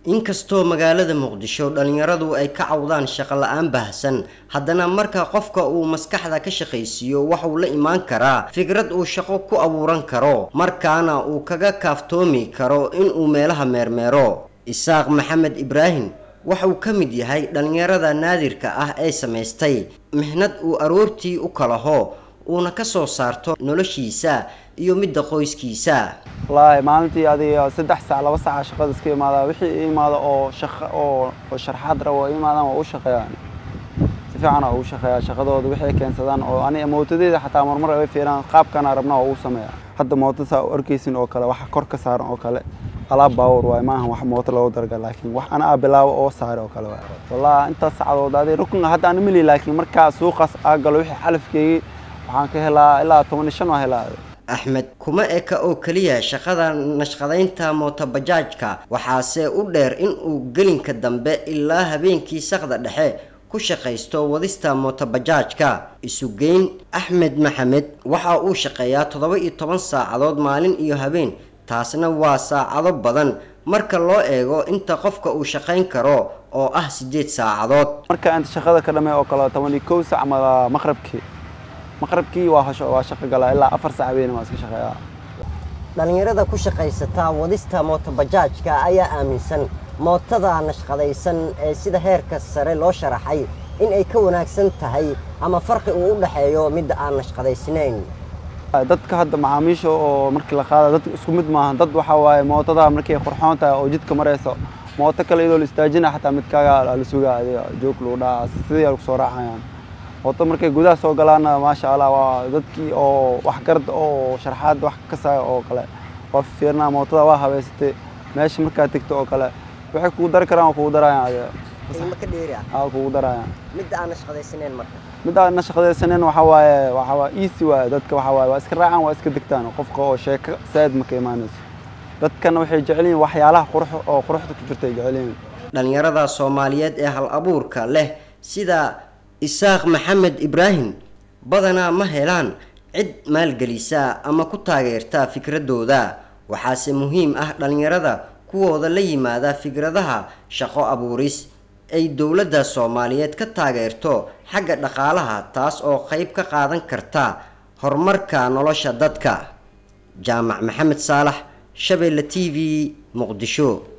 inkastoo magaalada muqdisho dhalinyaradu ay ka cawdaan shaqo la-aan baahsan haddana marka qofka uu maskaxda ka shaqaysiiyo waxuu la imaan karaa fikrad uu shaqo ku abuuran karo markaana uu kaga kaaftoomi karo inuu meelaha meermeero isaaq maxamed ibraahim waxauu ka mid yahay dhalinyarada naadirka ah ee samaystay mixnad uu aroortii u kalaho uuna ka soo saarto noloshiisa iyo midda qoyskiisa wallaahi maalintii adiga saddex saac laba saaca shaqada iska imaada wixii i imaada oo shaqa oo oo sharxaad rabo imaadaan waa u shaqeeyaan si fiican waa ugu shaqeeyaa shaqadooda wixii keensadaan oo aniga mootadeeda xataa marmar ay fiiraan qaabkana rabnaa waa ugu sameeyaa hadda mooto saa u arkaysin oo kale waxa kor ka saaran oo kale alaab baawur waay maaha wax mooto loogu darga laakiin wax ana aa bilaabo oo saare oo kale waay wallahi intaas sacdood adi rukun hadda aan mili laakiin markaa suuqaas aa galo wixii xalafkeygii waxaan ka helaa ilaa toban iyo shan waa helaa axmed kuma eka oo keliya shaqada nashqadaynta mootobajaajka waxaase u dheer inuu gelinka dambe ilaa habeenkii saqda dhexe ku shaqaysto wadista mootobajaajka isugeyn axmed maxamed waxa uu shaqeeyaa toddoba iyo toban saacadood maalin iyo habeen taasna waa saacado badan marka loo eego inta qofka uu shaqayn karo oo ah siddeed saacadood marka inta shaqada ka dhamey oo kale toban iyo kow sac ama maqrabkii maqrabkii waa hosho waa shaqo galaa ilaa afar sac habeen waa iska shaqeeyaa dhalinyarada ku shaqaysata wadista mootobajaajka ayaa aaminsan mootada nashqadaysan ee sida heerka sare loo sharaxay in ay ka wanaagsan tahay ama farqi uu u dhexeeyo midda aan nashqadaysnayn dadka hadda macaamiisha oo markii la qaada dadka isku mid maaha dad waxaa waaye mootada markay qurxoon tahay oo jidka marayso mooto kale iyadoo la istaajina xataa midkaaga la sugaa adiga joog lagu dhaca sidii ay kusoo raacayaan mooto markay gudaha soo galaana maasha allah waa dadkii oo waxgarad oo sharxaad wax ka saaya oo kale waa fiirnaa mootada waa habeysatay meesha markaad tegto oo kale waxay kugu dari karaan waa kugu darayaan adiga ka dheeri ah aa kugu darayaan midda aan nashqadaysnayn marka mid aan na shaqadaysanin waxaa waaye waxaa waa easy waaye dadka waxaa waaye waa iska raacaan waa iska degtaan qofka oo sheeko saad ma ka imaanayso dadkana waxay jecel yihiin waxyaalaha qurux oo quruxda ku jirta ay jecel yihiin dhalinyarada soomaaliyeed ee hal abuurka leh sida isaaq maxamed ibraahim badanaa ma helaan cid maalgelisa ama ku taageerta fikradooda waxaase muhiim ah dhalinyarada kuwooda la yimaada fikradaha shaqo abuuris ay dowladda soomaaliyeed ka taageerto xagga dhaqaalaha taas oo qeyb ka qaadan karta horumarka nolosha dadka jaamac maxamed saalax shabeelle t v muqdisho